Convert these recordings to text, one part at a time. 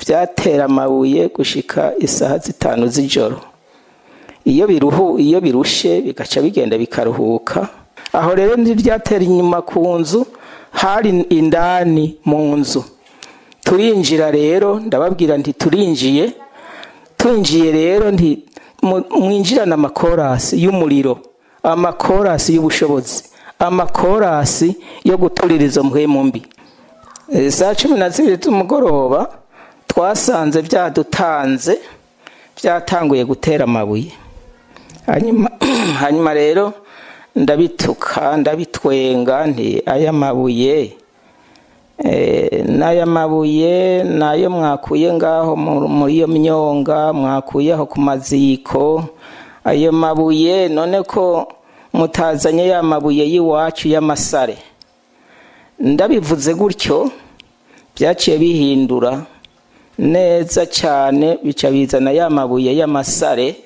byatera amabuye gushika isaha zitanu z'ijoro iyo biruhu iyo birushe bigaca bigenda bikaruhuka aho rero ntibyatera inyuma ku nzu hari indani mu nzu turinjira rero ndababwira nti turinjiye twinjiye rero nti mwinjirane amakorasi y'umuriro amakorasi y'ubushobozi amakorasi yo guturira izo mpwemu mbi saa cumi na zibiri z'umugoroba twasanze byadutanze byatanguye gutera amabuye hanyuma rero ndabituka ndabitwenga nti aya mabuye n'aya mabuye nayo mwakuye ngaho muri iyo myonga mwakuyeho ku maziko ayo mabuye none ko mutazanye ya mabuye y'iwacu y'amasare ndabivuze gutyo byaciye bihindura neza cyane bica bizana ya mabuye y'amasare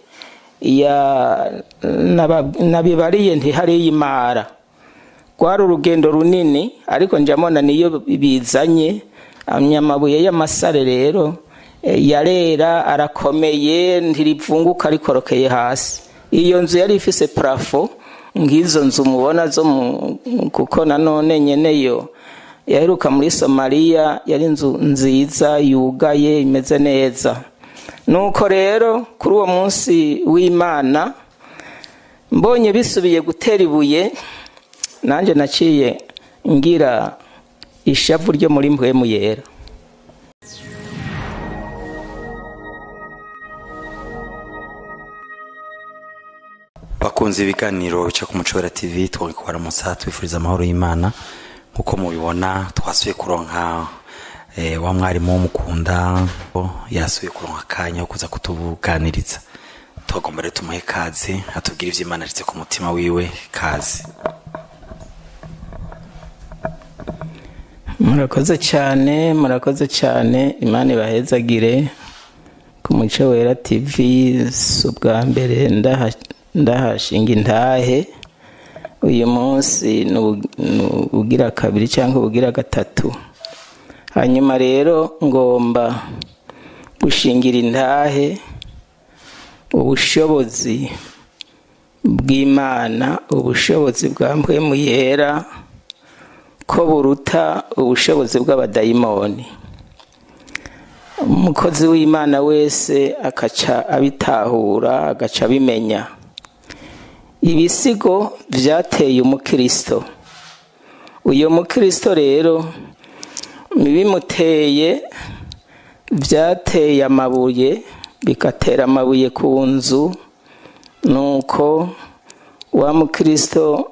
nabibariye ntihariyo imara rwari urugendo runini ariko njyamona niyo bizanye amabuye y'amasare rero yarera arakomeye ntiripfunguka rikorokeye hasi iyo nzu yari ifise parafo nk'izo nzu mubona zo kuko nanone nyeneyo yaheruka muri somaliya yari inzu nziza yugaye imeze neza nuko rero kuri uwo munsi w'imana mbonye bisubiye gutera ibuye nanjye naciye ngira ishavu ryo muri mpwemu yera bakunze ibiganiro bica ku mucobera tv twari kubaramutsa twifuriza amahoro y'imana nk'uko mubibona twasuye kuronka wa mwarimu w'umukunda yasuye kuronka akanya ko kuza kutuganiriza tugomba rero tumuhe kaze atubwire ibyo imana aretse ku mutima wiwe kaze murakoze cyane murakoze cyane imana ibahezagire ku muco wera tv si ubwa mbere ndahashinga intahe uyu munsi ni ubugira kabiri cyangwa ubugira gatatu hanyuma rero ngomba gushingira intahe ubushobozi bw'imana ubushobozi bwa mpwemu yera ko buruta ubushobozi bw'abadayimoni umukozi w'imana wese akaca abitahura agaca abimenya ibisigo byateye umukristo uyu mukristo rero bimuteye byateye amabuye bigatera amabuye ku nzu nuko wa mukristo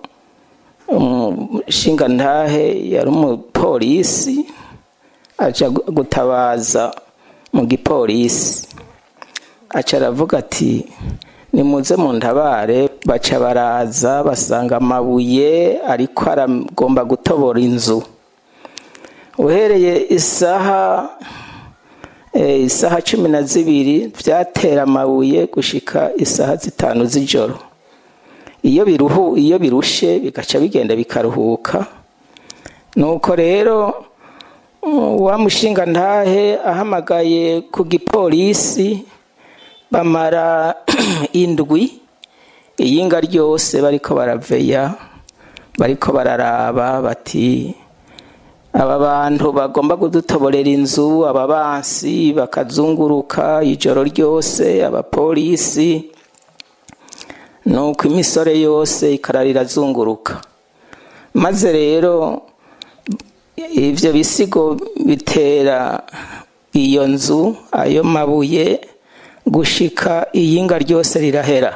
umushingantahe yari umupolisi aca gutabaza mu gipolisi aca aravuga ati nimuze mu ntabare baca baraza basanga amabuye ariko aragomba gutobora inzu uhereye isaha isaha cumi na zibiri byatera amabuye gushika isaha zitanu z'ijoro iyo biruhu iyo birushe bigaca bigenda bikaruhuka nuko rero wa mushinga ntahe ahamagaye ku gipolisi bamara indwi iyinga ryose bariko baraveya bariko bararaba bati aba bantu bagomba kudutoborera inzu aba bansi bakazunguruka ijoro ryose abapolisi nuko imisore yose ikararira azunguruka maze rero ibyo bisigo bitera iyo nzu ayo mabuye gushika iyinga ryose rirahera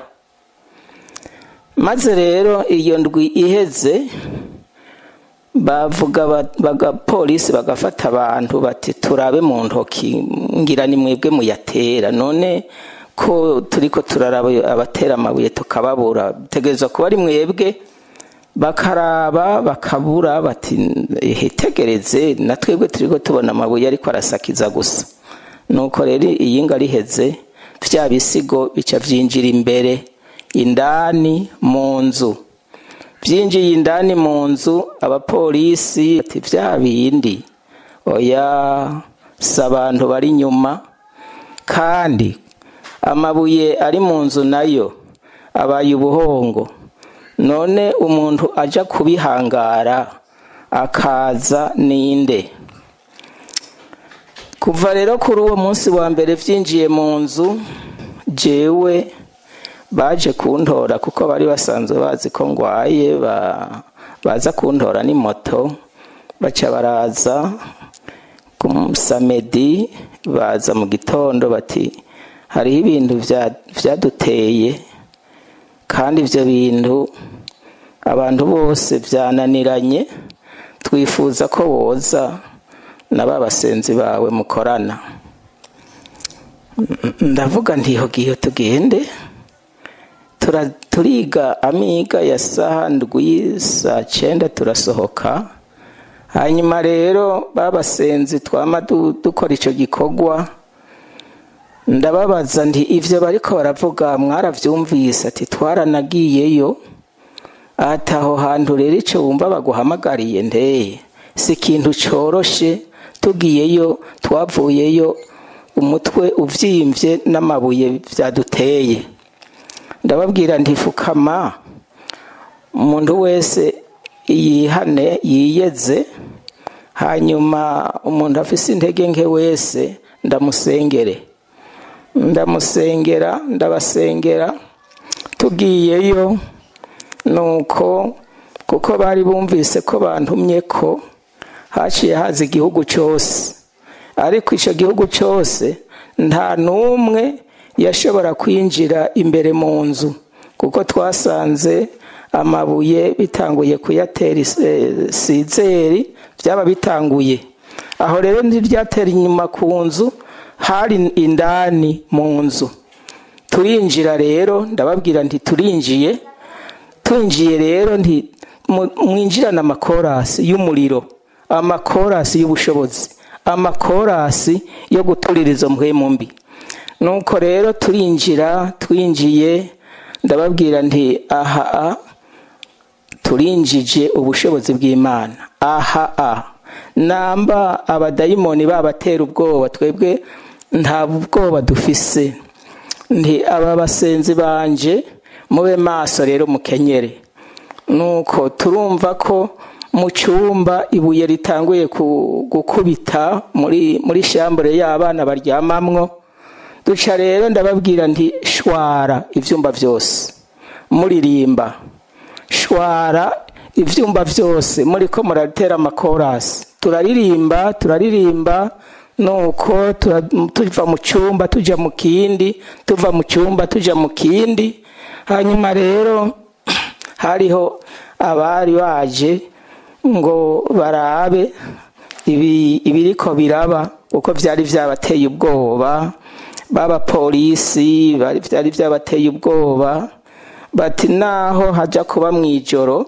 maze rero iyo ndwi iheze bavuga bagapolisi bagafata abantu bati turabe mu ntoki ngira ni mwebwe muyatera none ko turi ko turaraba abatera amabuye tukababura bitegereza kuba ari mwebwe bakaraba bakabura bati hitegereze na twebwe turi ko tubona amabuye ariko arasakiza gusa nuko rero iyinga riheze bya bisigo bica byinjira imbere indani mu nzu byinjiye indani mu nzu abapolisi ati bya bindi oya si abantu bari inyuma kandi amabuye ari mu nzu nayo abaye ubuhongo none umuntu ajya kubihangara akaza ninde kuva rero kuri uwo munsi wa mbere byinjiye mu nzu jewe baje kuntora kuko bari basanzwe bazi ko ngwaye baza kuntora ni moto baca baraza ku samedi baza mu gitondo bati hariho ibintu byaduteye kandi ibyo bintu abantu bose byananiranye twifuza ko woza na ba basenzi bawe mukorana ndavuga ntihogiye tugende turiga amiga ya saa ndwi saa cyenda turasohoka hanyuma rero babasenzi twama dukora icyo gikorwa ndababaza nti ibyo bariko baravuga mwarabyumvise ati twaranagiyeyo ati aho hantu rero icyo wumva baguhamagariye ndeye si ikintu cyoroshe tugiyeyo twavuyeyo umutwe ubyimbye n'amabuye byaduteye ndababwira ntifukama umuntu wese yihane yiyeze hanyuma umuntu afise intege nke wese ndamusengere ndamusengera ndabasengera tugiyeyo nuko kuko bari bumvise ko bantumye ko haciye haza igihugu cyose ariko icyo gihugu cyose nta n'umwe yashobora kwinjira imbere mu nzu kuko twasanze amabuye bitanguye kuyatera sizeri byaba bitanguye aho rero ntibyatera inyuma ku nzu hari indani mu nzu turinjira rero ndababwira nti turinjiye twinjiye rero nti mwinjirane amakorasi y'umuriro amakorasi y'ubushobozi amakorasi yo guturira izo mpwemu mbi nuko rero turinjira twinjiye ndababwira nti aha turinjije ubushobozi bw'imana aha a namba abadayimoni babatera ubwoba twebwe nta bwoba dufise nti aba basenzi banje mube maso rero mukenyere nuko turumva ko mu cyumba ibuye ritanguye gukubita muri muri shambure y'abana baryamamwo duca rero ndababwira nti shwara ibyumba byose muririmba shwara ibyumba byose muri ko muratera amakorasi turaririmba turaririmba nuko tuva mu cyumba tujya mu kindi tuva mu cyumba tujya mu kindi hanyuma rero hariho abari baje ngo barabe ibiriko biraba uko byari byabateye ubwoba b'abapolisi byari byabateye ubwoba bati naho hajya kuba mu ijoro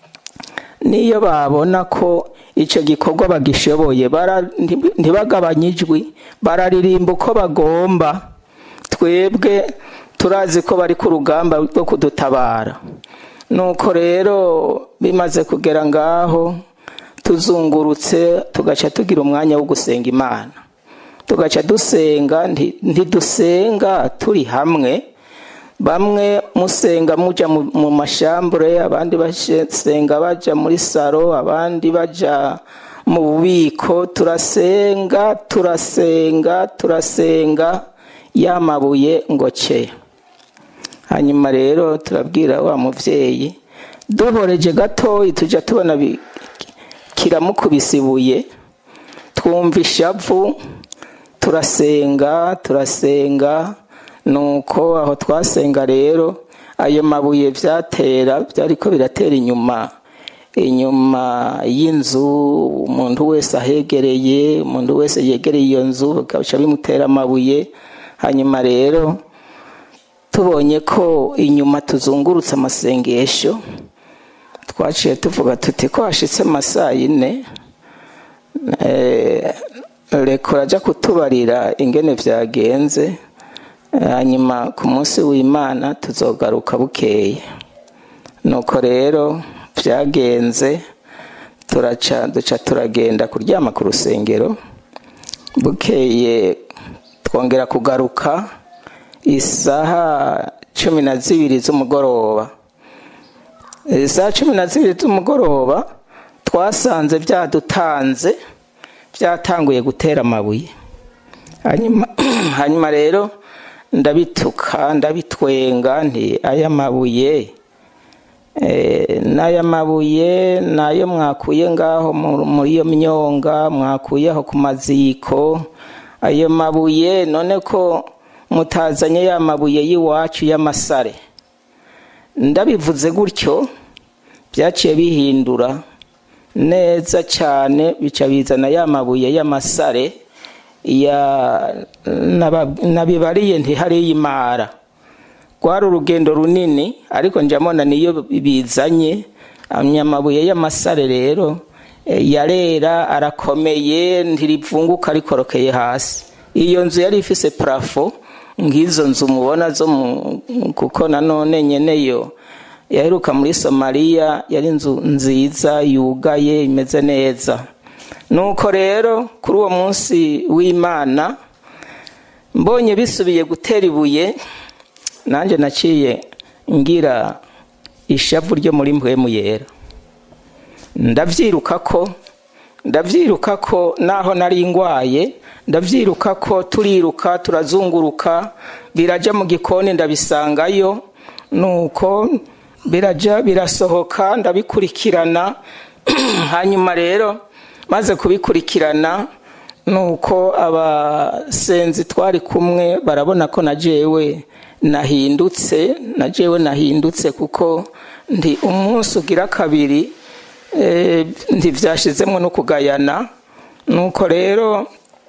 niyo babona ko icyo gikorwa bagishoboye ntibagabanye ijwi bararirimba uko bagomba twebwe turazi ko bari ku rugamba rwo kudutabara nuko rero bimaze kugera ngaho tuzungurutse tugaca tugira umwanya wo gusenga imana tugaca dusenga ntidusenga turi hamwe bamwe musenga mujya mu mashambure abandi basenga bajya muri saro abandi bajya mu bubiko turasenga turasenga turasenga yamabuye ngo ce hanyuma rero turabwira wa mubyeyi duhoreje gatoya tujya tubona kiramukubise ibuye twumva ishavu turasenga turasenga nuko aho twasenga rero ayo mabuye byatera byari ko biratera inyuma inyuma y'inzu umuntu wese ahegereye umuntu wese yegereye iyo nzu bikaca bimutera amabuye hanyuma rero tubonye ko inyuma tuzungurutse amasengesho twaciye tuvuga tuti ko hashitse amasaa yine reka urajya kutubarira ingene byagenze hanyuma ku munsi w'imana tuzogaruka bukeye nuko rero byagenze turaca duca turagenda kuryama ku rusengero bukeye twongera kugaruka isaha cumi na zibiri z'umugoroba isaha cumi na zibiri z'umugoroba twasanze byadutanze byatanguye gutera amabuye hanyuma rero ndabituka ndabitwenga nti aya mabuye n'aya mabuye nayo mwakuye ngaho muri iyo myonga mwakuyeho ku maziko ayo mabuye none ko mutazanye ya mabuye y'iwacu y'amasare ndabivuze gutyo byaciye bihindura neza cyane bica bizana ya mabuye y'amasare nabibariye ntihariye imara rwari urugendo runini ariko njyamona niyo bizanye amabuye y'amasare rero yarera arakomeye ntiripfunguka rikorokeye hasi iyo nzu yari ifise parafo nk'izo nzu mubona zo kuko nanone nyeneyo yaheruka muri somaliya yari inzu nziza yugaye imeze neza nuko rero kuri uwo munsi w'imana mbonye bisubiye gutera ibuye nanjye naciye ngira ishavu ryo muri mpwemu yera ndabyiruka ko ndabyiruka ko naho nari ngwaye ndabyiruka ko turiruka turazunguruka birajya mu gikoni ndabisangayo nuko birajya birasohoka ndabikurikirana hanyuma rero maze kubikurikirana nuko abasenzi twari kumwe barabona ko na jewe nahindutse na jewe nahindutse kuko ndi umunsi ugira kabiri ntibyashyizemo no kugayana nuko rero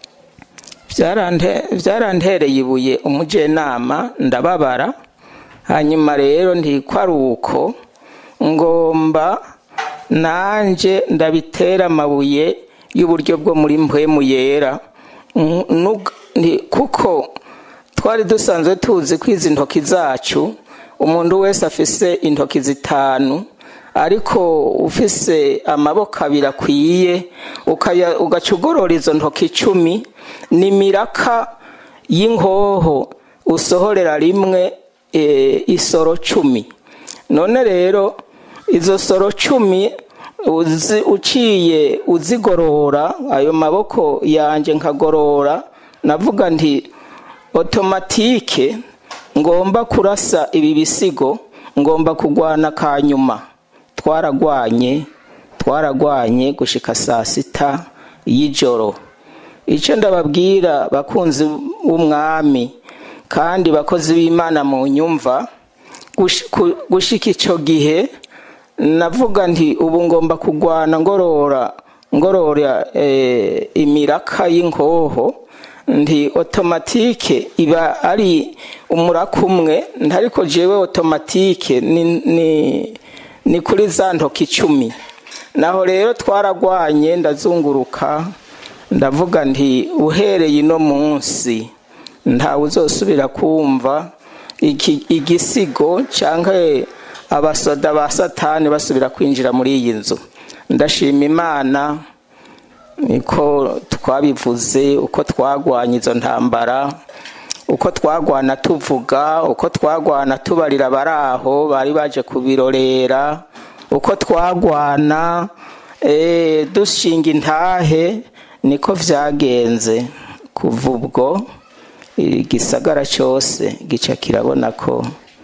byarantereye ibuye umujenama ndababara hanyuma rero ntikwari uko ngomba nanjye ndabitera amabuye y'uburyo bwo muri mpwemu yera kuko twari dusanzwe tuzi ko izi ntoki zacu umuntu wese afise intoki zitanu ariko ufise amaboko abiri akwiye ugaca ugorora izo ntoki icumi ni miraka y'inkoho usohorera rimwe isoro cumi none rero izo soro cumi uciye uzigorora ayo maboko yanjye nkagorora navuga nti otomatike ngomba kurasa ibi bisigo ngomba kurwana ka nyuma twaragwanye twaragwanye gushika saa sita y'ijoro icyo ndababwira bakunzi b'umwami kandi bakozi b'imana mu nyumva gushika icyo gihe navuga nti ubu ngomba kurwana ngorora ngorora imiraka y'inkoho ndi otomatike iba ari umuraka umwe ntariko jewe otomatike ni kuri za ntoki icumi naho rero twaragwanye ndazunguruka ndavuga nti uhereye ino munsi ntawe uzosubira kumva igisigo cyangwa abasoda ba satani basubira kwinjira muri iyi nzu ndashima imana niko twabivuze uko twagwanya izo ntambara uko twagwana tuvuga uko twagwana tubarira abari aho bari baje kubirorera uko twagwana dushinga intahe niko byagenze kuva ubwo igisagara cyose gica kirabona ko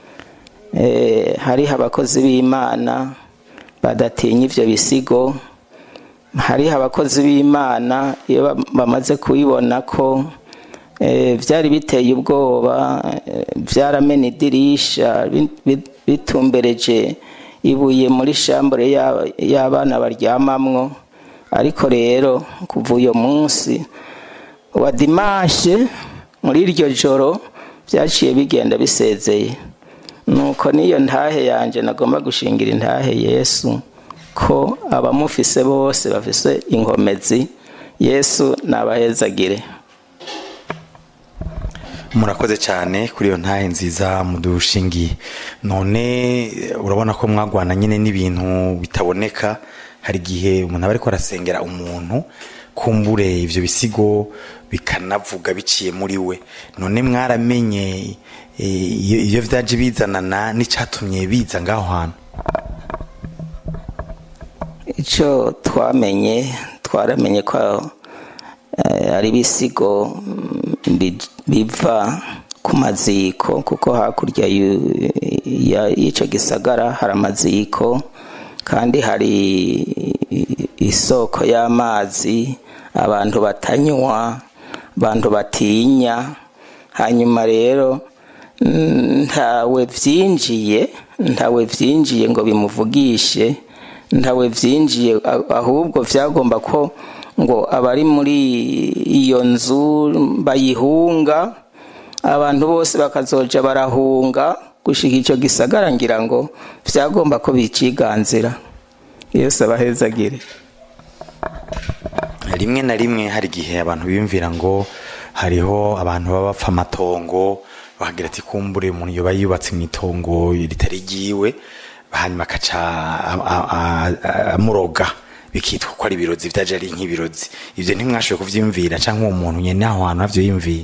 hariho abakozi b'imana badatinya ibyo bisigo hariho abakozi b'imana iyo bamaze kubibona ko byari biteye ubwoba byaramena idirisha bitumbereje ibuye muri shambure y'abana baryamamwo ariko rero kuva uyu munsi wa dimashe muri iryo joro byaciye bigenda bisezeye nuko niyo ntahe yanjye nagomba gushingira intahe yesu ko abamufise bose bafise inkomezi yesu nabahezagire murakoze cyane kuri iyo ntahe nziza mudushingiye none urabona ko mwagwana nyine n'ibintu bitaboneka hari igihe umuntu aba ariko arasengera umuntu kumbure ivyo bisigo bikanavuga biciye muri we none mwaramenye eh, iyo iyo vyaje bizanana n'icatumye biza ngaho hantu icyo twamenye twaramenye ko eh, ari ibisigo mm, bi- biva ku maziko kuko hakurya y'u- ya- y'icyo gisagara hari amaziko kandi hari isoko y'amazi abantu batanywa abantu batinya hanyuma rero mm, ntawe vyinjiye ntawe vyinjiye ngo bimuvugishe ntawe vyinjiye a- ahubwo vyagomba ko ngo abari muri iyo nzu bayihunga abantu bose bakazoja barahunga gushika ico gisagara ngira ngo vyagomba ko biciganzira yesu abahezagire rimwe na rimwe hari igihe abantu biyumvira ngo hariho abantu baba bapfa amatongo bakagira ati kumbure umuntu yoba yubatse mu itongo ritari ryiwe hanyuma akaca a- a- a- a- amuroga bikitwa ko ari ibirozi vyaje ari nk'ibirozi ivyo ntimwashoboye kuvyiyumvira canke uwo muntu nyene aho hantu havyo yiyumviye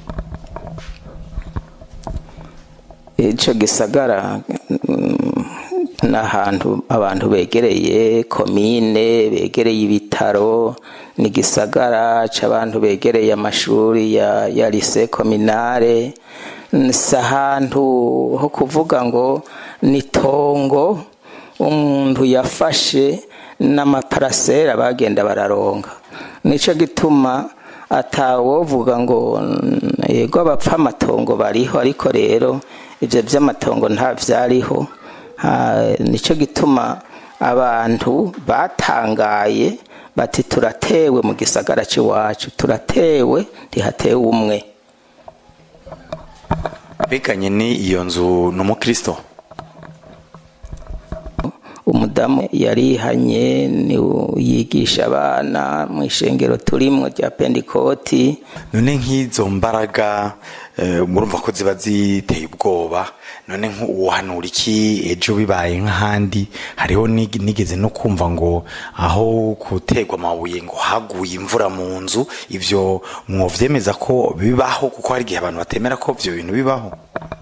ico gisagara mm, n'ahantu abantu begereye komine begereye ibitaro ni gisagara c'abantu begereye amashuri ya, ya lise kominare si ahantu ho kuvuga ngo ni tongo umuntu yafashe n'amaparasera bagenda bararonga nico gituma atawovuga ngo mm, yego abapfa amatongo bariho ariko rero ivyo vy'amatongo nta vyariho Ha, nico gituma abantu batangaye bati turatewe mu gisagara c'iwacu turatewe ntihatewe umwe beganye ni iyo nzu ni umukristo umudamu yarihanye ni yigisha abana mu ishengero turimwo rya pendikoti none nk'izo mbaraga eh, murumva ko ziba ziteye ubwoba none nk'uhanura iki ejo bibaye nk'ahandi hariho nig- nigeze no kumva ngo aho gutegwa amabuye ngo haguye imvura mu nzu ivyo mwovyemeza ko bibaho kuko hari igihe abantu batemera ko ivyo bintu bibaho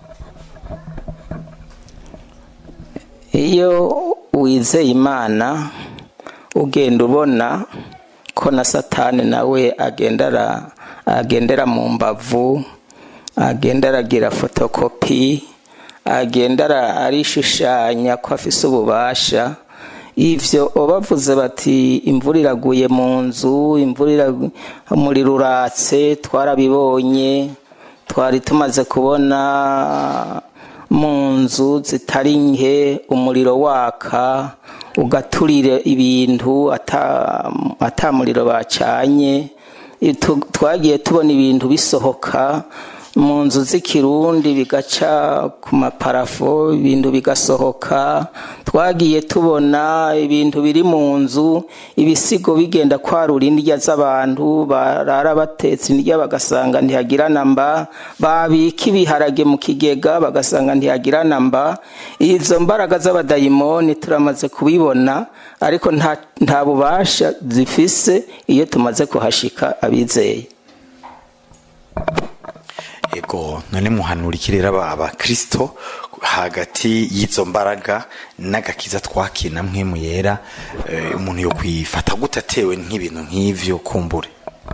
iyo wizeye imana ugenda ubona ko na satani nawe agendera agendera mu mbavu agenda aragira fotokopi agenda ara- arishushanya ko afise ububasha ivyo bavuze bati imvura iraguye mu nzu imvura iragu- umuriro uratse twarabibonye twari tumaze kubona mu nzu zitari nke umuriro waka ugaturira ibintu ata ata muriro bacanye Tu- twagiye tubona ibintu bisohoka mu nzu z'ikirundi bigaca ku maparafo ibintu bigasohoka twagiye tubona ibintu biri mu nzu ibisigo bigenda kwarura indya z'abantu barara batetse indya bagasanga ntihagira namba babika ibiharage mu kigega bagasanga ntihagira namba izo mbaraga z'abadayimoni turamaze kubibona ariko nta, nta bubasha zifise iyo tumaze kuhashika abizeye ego none muhanura iki rero aba abakristo hagati y'izo mbaraga n'agakiza twakira namwe mu yera eh, umuntu yo kwifata gute atewe nk'ibintu nk'ivyo kumbure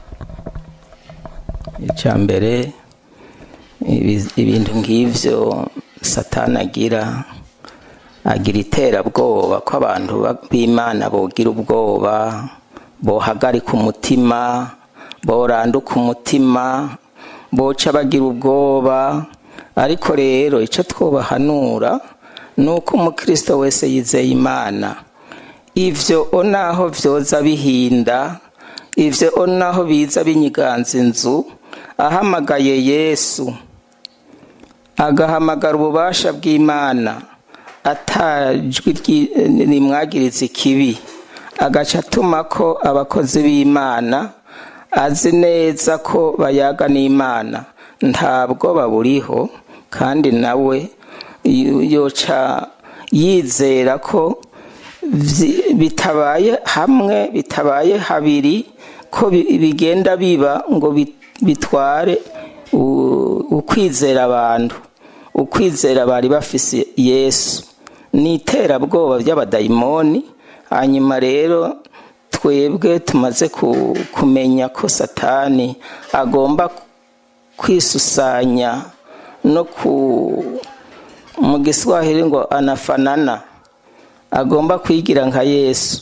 icya mbere ibi- ibintu nk'ivyo satani agira agira iterabwoba ko abantu ba- b'imana bogira ubwoba bohagarika umutima boranduka umutima boca bagira ubwoba ariko rero icyo twobahanura ni uko umukristo wese yizeye imana ivyo onaho vyoza bihinda ivyo onaho biza binyiganza inzu ahamagaye yesu agahamagara ububasha bw'imana atajwi ryi- rimwagiriza ikibi agaca atuma ko abakozi b'imana azi neza ko bayaga n'imana ntabwo baburiho kandi nawe yo- yoca yizera ko vyi- bitabaye hamwe bitabaye habiri ko bigenda biba ngo bitware ukwizera abantu ukwizera bari bafise yesu ni iterabwoba by'abadayimoni hanyuma rero twebwe tumaze kumenya ko satani agomba kwisusanya no ku mu giswahili ngo anafanana agomba kwigira nka yesu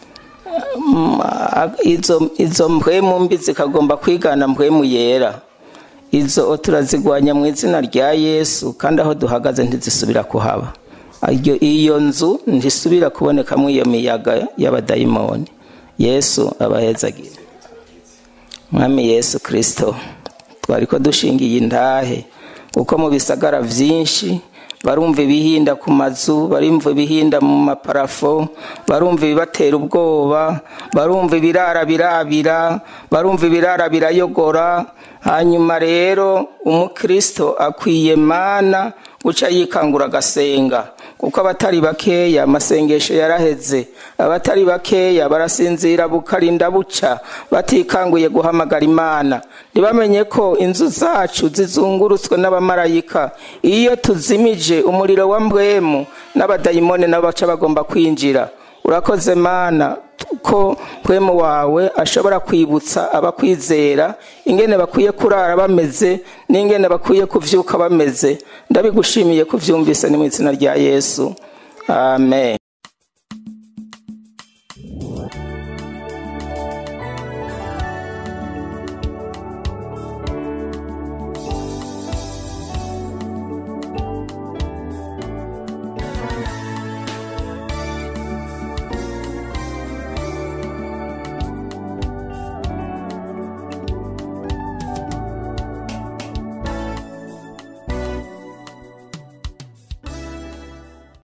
izo mpwemu mbi zikagomba kwigana mpwemu yera izo turazigwanya mu izina rya yesu kandi aho duhagaze ntizisubira kuhaba iyo nzu ntisubira kubonekamo iyo miyaga y'abadayimoni yesu abahezagira mwami yesu kirisito twari ko dushingiye intahe kuko mu bisagara byinshi barumva ibihinda ku mazu barumva ibihinda mu maparafo barumva ibibatera ubwoba barumva ibirara birabira barumva ibirara birayogora hanyuma rero umukristo akwiye mana guca yikangura agasenga kuko abatari bakeya amasengesho yaraheze abatari bakeya barasinzira bukarinda buca batikanguye guhamagara imana ntibamenye ko inzu zacu zizungurutswe n'abamarayika iyo tuzimije umuriro wa mbwemu n'abadayimoni nabo baca bagomba kwinjira urakoze mana ko mpwemu wawe ashobora kwibutsa abakwizera ingene bakwiye kurara bameze n'ingene bakwiye kuvyuka bameze ndabigushimiye kuvyumvise ni mu izina rya yesu amen